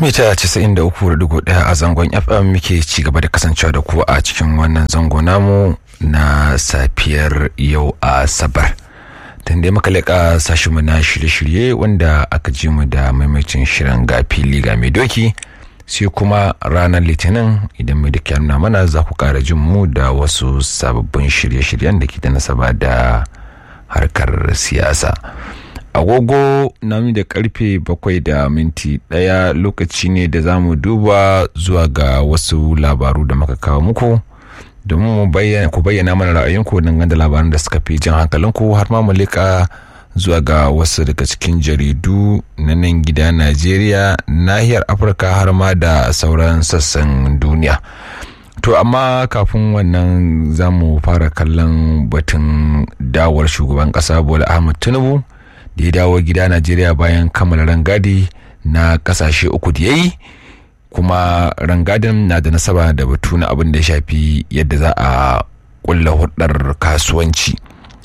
mita 93.1 a zangon fm muke ci gaba da kasancewa da ku a cikin wannan zango namu na safiyar yau a sabar tun da muka leƙa sashenmu na shirye-shirye wanda aka ji mu da maimacin shirin ga fili ga mai doki sai kuma ranar litinin idan mai duka nuna mana za ku ƙara jin mu da wasu sababbin shirye-shiryen da ke da nasaba da harkar siyasa agogo na da karfe bakwai da minti daya lokaci ne da za mu duba zuwa ga wasu labaru da muka kawo muku domin ku bayyana mana ra'ayinku dangane da labaran da suka fi jan hankalinku har ma mu leƙa zuwa ga wasu daga cikin jaridu na nan gida najeriya nahiyar afirka har ma da sauran sassan duniya to amma kafin wannan za mu fara kallon batun dawar shugaban ƙasa bola ahmad tinubu da ya dawo gida najeriya bayan kammala rangadi na kasashe uku da ya yi kuma rangadin na da nasaba da batu na abin da ya shafi yadda za a kulla hudar kasuwanci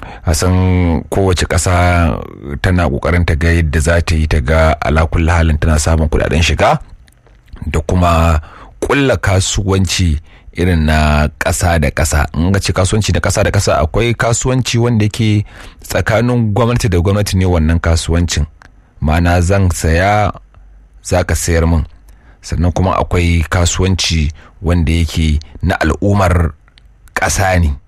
san kowace ƙasa tana ƙoƙarin ta ga yadda za ta yi ta ga alakulla halin tana samun kudaden shiga da kuma kulla kasuwanci irin na ƙasa da ƙasa in ga ce kasuwanci na ƙasa da ƙasa akwai kasuwanci wanda yake tsakanin gwamnati da gwamnati ne wannan kasuwancin ma'ana zan saya za ka sayar min sannan kuma akwai kasuwanci wanda yake na al'ummar ƙasa ne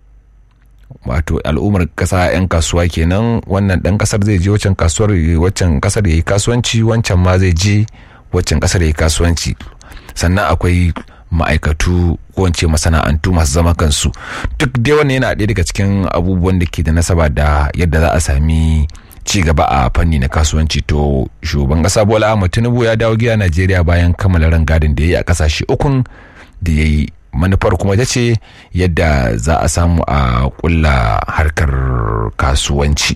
wato al'ummar ƙasa 'yan kasuwa kenan wannan ɗan ƙasar zai je waccan kasuwar waccan ƙasar ya yi kasuwanci wancan ma zai je waccan ƙasar ya yi kasuwanci sannan akwai ma'aikatu ko wance masana'antu masu zama kansu duk dai wannan yana ɗaya daga cikin abubuwan da ke da nasaba da yadda za a sami ci gaba a fanni na kasuwanci to shugaban ƙasa bola ahmad tinubu ya dawo gida najeriya bayan kammala rangadin da ya yi a ƙasashe ukun da ya yi manufar kuma ita ce yadda za a samu a ƙulla harkar kasuwanci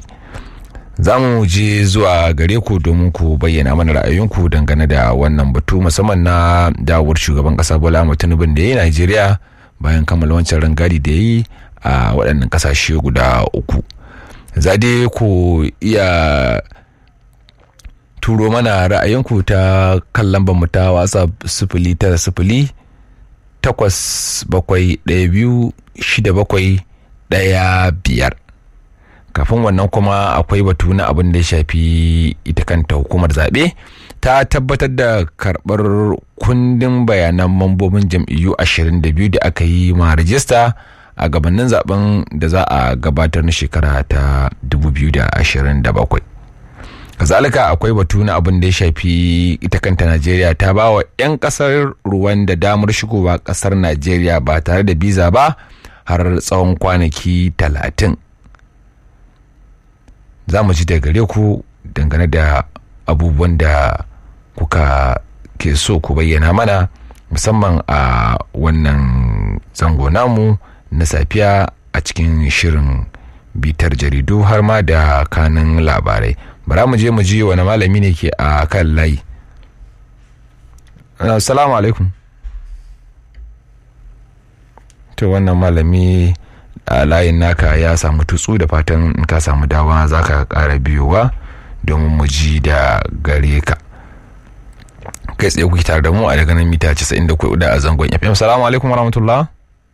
za mu je zuwa gare ku domin ku bayyana mana ra'ayinku dangane da wannan batu musamman na dawowar shugaban kasa bola ahmed tinubu da ya yi najeriya bayan kammala wancan rangadi da ya yi a waɗannan ƙasashe guda uku za dai ku iya turo mana ra'ayinku ta kan lambar mu ta whatsapp sifili tara sifili takwas bakwai ɗaya biyu shida bakwai ɗaya biyar kafin wannan kuma akwai batu na abin da ya shafi ita kanta hukumar zaɓe ta tabbatar da karɓar kundin bayanan mambobin jam'iyyu 22 da aka yi ma rajista a gabanin zaben da za a gabatar na shekara ta 2027 kazalika akwai batu na abin da ya shafi ita kanta najeriya ta ba wa 'yan kasar ruwan da damar shigowa kasar najeriya ba tare da biza ba har tsawon kwanaki talatin za mu ji daga gare ku dangane da abubuwan da kuka ke so ku bayyana mana musamman a wannan zango namu na safiya a cikin shirin bitar jaridu har ma da kanin labarai bara mu je mu ji wani malami ne ke a kan layi assalamu alaikum to wannan malami a layin naka ya samu tutsu da fatan in ka samu dawa za ka kara biyowa domin mu ji da gare ka kai tsaye kuke tare da mu a daga nan mita 94 da a zangon fm salamu alaikum warahmatullah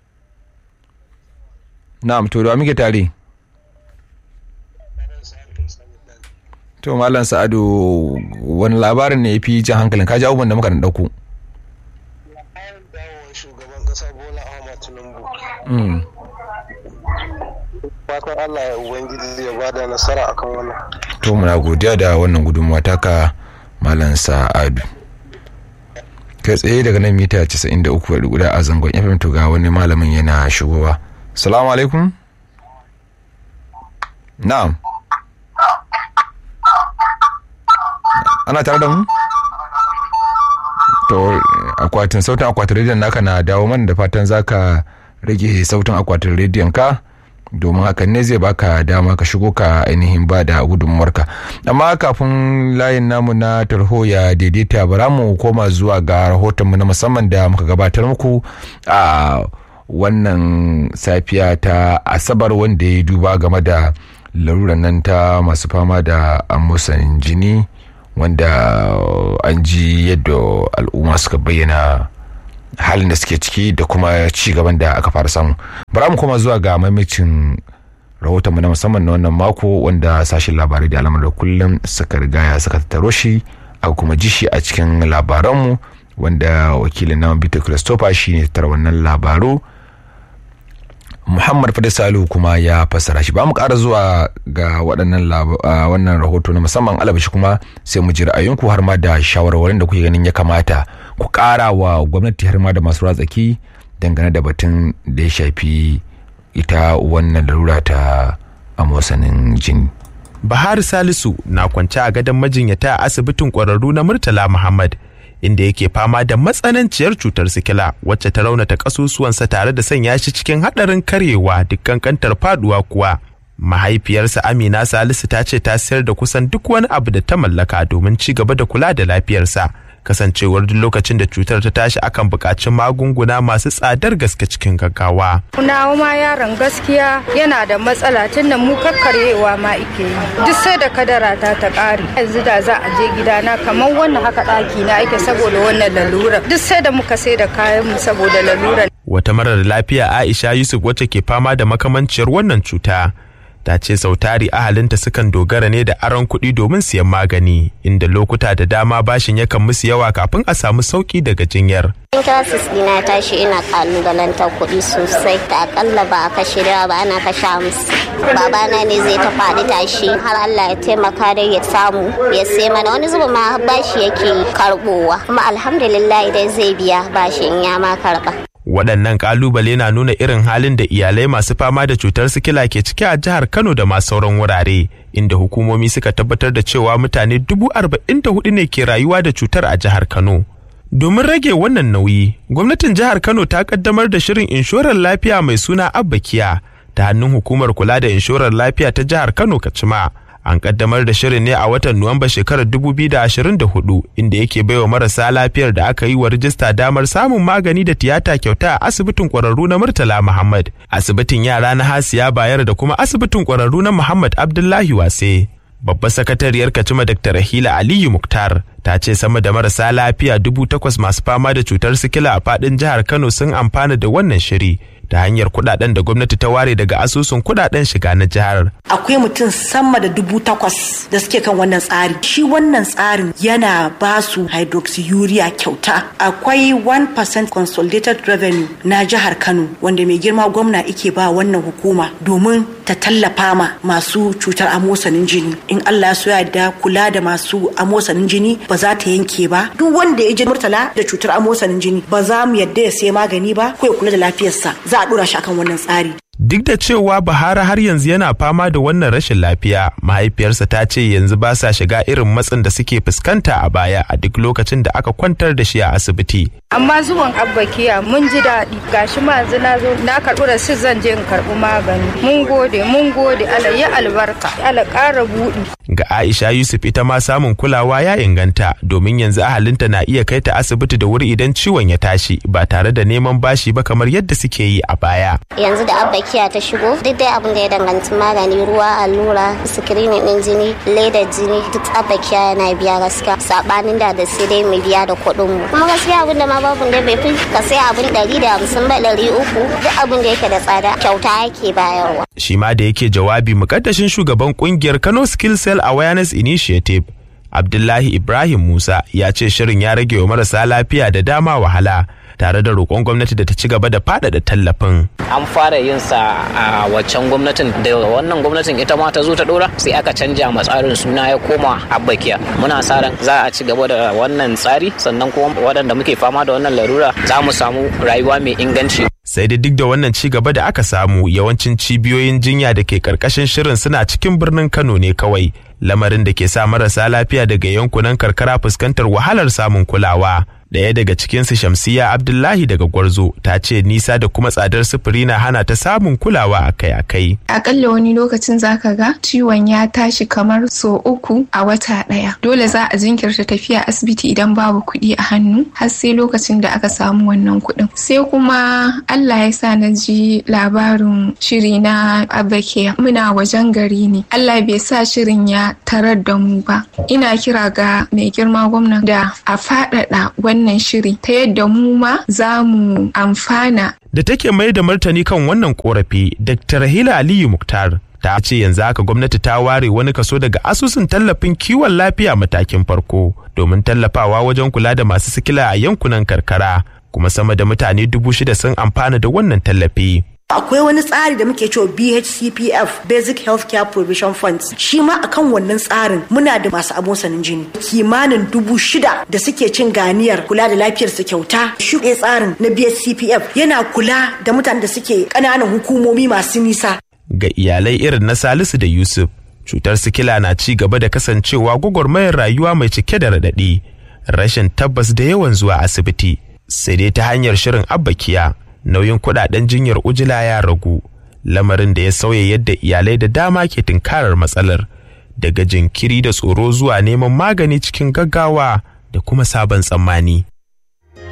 na'am to da muke tare to malam sa'adu wani labarin ne ya fi jan hankalin ka ji abubuwan da muka dauko shugaban kasa bola ahmad tinubu fatan Allah ya Ubangiji ya bada nasara akan wannan. To muna godiya da wannan gudunmawa taka Malam Sa'adu. Kai tsaye daga nan mita 93 guda a zangon FM to ga wani malamin yana shigowa. Salamu alaikum. Na'am. Ana tare da mu? To akwatin sautin akwatin rediyon naka na dawo mana da fatan zaka rage sautin akwatin rediyon ka. domin hakan ne zai baka dama ka shigo ka ainihin ba da gudunmuwarka amma kafin layin namu na tarho ya daidaita bara mu koma zuwa ga rahotonmu na musamman da muka gabatar muku a wannan safiya ta asabar wanda ya duba game da laruran nan ta masu fama da amusan jini wanda an ji yadda al'umma suka bayyana halin da suke ciki da kuma ci gaban da aka fara samu bara mu koma zuwa ga maimacin rahoton mu na musamman na wannan mako wanda sashen labarai da alamar da kullum suka rigaya suka tattaro shi aka kuma ji shi a cikin labaranmu wanda wakilin naman Peter Christopher shine tattara wannan labaru Muhammad Fadis Salihu kuma ya fassara shi ba mu ƙara zuwa ga waɗannan wannan rahoto na musamman alabashi kuma sai mu ji ra'ayinku har ma da shawarwarin da kuke ganin ya kamata ku ƙara wa gwamnati har ma da masu ratsaki dangane da batun da ya shafi ita wannan larura ta amosanin jini. Bahar Salisu na kwance a gadon majinyata a asibitin ƙwararru na Murtala Muhammad inda yake fama da matsananciyar cutar sikila wacce ta raunata kasusuwansa tare da sanya shi cikin haɗarin karyewa duk kankantar faduwa kuwa mahaifiyarsa amina salisu ta ce ta sayar da kusan duk wani abu da ta mallaka domin ci gaba da kula da lafiyarsa kasancewar duk lokacin da cutar ta tashi akan buƙaci magunguna masu tsadar gaske cikin gaggawa. Nawa ma yaron gaskiya yana da matsala tunda mu kakkaryewa ma ike yi. Duk sai da kadara ta ta ƙare. Yanzu da za a je gidana kamar wannan haka ɗaki na ake saboda wannan lalura. Duk sai da muka sai da kayan mu saboda lalura. Wata marar lafiya Aisha Yusuf wacce ke fama da makamanciyar wannan cuta. ta ce sautari ahalinta sukan dogara ne da aron kuɗi domin siyan magani inda lokuta da dama bashin yakan musu yawa kafin a samu sauki daga jinyar. Classes dina tashi ina kalubalantar kuɗi sosai da akalla ba a kashe da ba ana kashe musu. Babana ne zai ta faɗi tashi har Allah ya taimaka da ya samu ya sai mana wani zuba ma bashi yake karɓowa kuma alhamdulillah dai zai biya bashin ya ma karɓa. waɗannan ƙalubale na nuna irin halin da iyalai masu fama da cutar sikila ke ciki a jihar kano da masu sauran wurare inda hukumomi suka tabbatar da cewa mutane dubu arba'in da hudu ne ke rayuwa da cutar a jihar kano domin rage wannan nauyi gwamnatin jihar kano ta kaddamar da shirin inshorar lafiya mai suna abbakiya ta hannun hukumar kula da inshorar lafiya ta jihar kano kacima an kaddamar da shirin ne a watan nuwamba shekarar 2024 inda yake baiwa marasa lafiyar da aka yi wa rijista damar samun magani da tiyata kyauta a asibitin kwararru na murtala muhammad asibitin yara na hasiya bayar da kuma asibitin kwararru na muhammad abdullahi wase babbar sakatariyar kacima dr rahila aliyu muktar ta ce sama da marasa lafiya dubu takwas masu fama da cutar sikila a fadin jihar kano sun amfana da wannan shiri ta hanyar kudaden da gwamnati ta ware daga asusun kudaden shiga na jihar. Akwai mutum sama da dubu takwas da suke kan wannan tsari. Shi wannan tsarin yana ba su hydroxyurea kyauta. Akwai 1% consolidated revenue na jihar Kano wanda mai girma gwamna ike ba wannan hukuma domin ta tallafa ma masu cutar amosanin jini. In Allah so da kula da masu amosanin jini ba za ta yanke ba. Duk wanda ya ji murtala da cutar amosanin jini ba za mu yadda ya sai magani ba ko ya kula da lafiyarsa. Za a dora shi akan wannan tsari. Duk da cewa Bahara har yanzu yana fama da wannan rashin lafiya, mahaifiyarsa ta ce yanzu ba sa shiga irin matsin da suke fuskanta a baya a duk lokacin da aka kwantar da shi a asibiti. Amma zuwan abbakiya mun ji daɗi gashi ma yanzu na zo na karɓi rasit zan je in karɓi magani. Mun gode mun gode Allah ya albarka Allah ƙara buɗi. Ga Aisha Yusuf ita ma samun kulawa ya inganta domin yanzu ahalinta na iya kai ta asibiti da wuri idan ciwon ya tashi ba tare da neman bashi ba kamar yadda suke yi a baya. Yanzu da abbakiya ta shigo duk dai abin da ya danganci magani ruwa allura sikirinin din jini ledar jini duk abbakiya yana biya gaskiya sabanin da da sai dai mu biya da kuɗin mu. Kuma gaskiya abin da ma babu da bai fi ka sai abin ɗari da hamsin ba ɗari uku duk abin da yake da tsada kyauta yake bayarwa. Shi ma da yake jawabi mukaddashin shugaban kungiyar Kano Skill Cell Awareness Initiative Abdullahi Ibrahim Musa ya ce shirin ya rage wa marasa lafiya da dama wahala tare da roƙon gwamnati da ta ci gaba da faɗaɗa tallafin. An fara yin sa a waccan gwamnatin da wannan gwamnatin ita ma ta zo ta ɗora sai aka canja ma tsarin suna ya koma abbakiya. Muna sa ran za a ci gaba da wannan tsari sannan kuma waɗanda muke fama da wannan larura za mu samu rayuwa mai inganci. sai da duk da wannan ci gaba da aka samu yawancin cibiyoyin jinya da ke karkashin shirin suna cikin birnin kano ne kawai lamarin da ke sa marasa lafiya daga yankunan karkara fuskantar wahalar samun kulawa Ɗaya daga cikinsu Shamsiya Abdullahi daga Gwarzo ta ce nisa da kuma tsadar sufuri na hana ta samun kulawa akai-akai. Akalla wani lokacin zaka ga ciwon ya tashi kamar so uku a wata ɗaya. Dole za a jinkirta tafiya asibiti idan babu kuɗi a hannu har sai lokacin da aka samu wannan kuɗin. Sai kuma Allah ya sa na ji labarin shiri na Abakiya. Muna wajen gari ne. Allah bai sa shirin ya tarar da mu ba. Ina kira ga mai girma gwamna da a faɗaɗa wannan shiri ta yadda mu ma za mu amfana. Da take mai da martani kan wannan korafi, Dr. Hila Aliyu Muktar ta ce yanzu haka gwamnati ta ware wani kaso daga asusun tallafin kiwon lafiya matakin farko domin tallafawa wajen kula da masu sikila a yankunan karkara kuma sama da mutane dubu shida sun amfana da wannan tallafi. akwai wani tsari da muke cewa BHCPF Basic Healthcare Provision Funds shi ma akan wannan tsarin muna da masu abosanin jini kimanin dubu shida da suke cin ganiyar kula da lafiyar su kyauta shi tsarin na BHCPF yana kula da mutanen da suke ƙananan hukumomi masu nisa ga iyalai irin na Salisu da Yusuf cutar sikila na ci gaba da kasancewa gwagwarmayar rayuwa mai cike da raɗaɗi rashin tabbas da yawan zuwa asibiti sai dai ta hanyar shirin abbakiya nauyin kudaden jinyar ujila ya ragu lamarin da ya sauya yadda iyalai da dama ke tunkarar matsalar daga jinkiri da tsoro zuwa neman magani cikin gaggawa da kuma sabon tsammani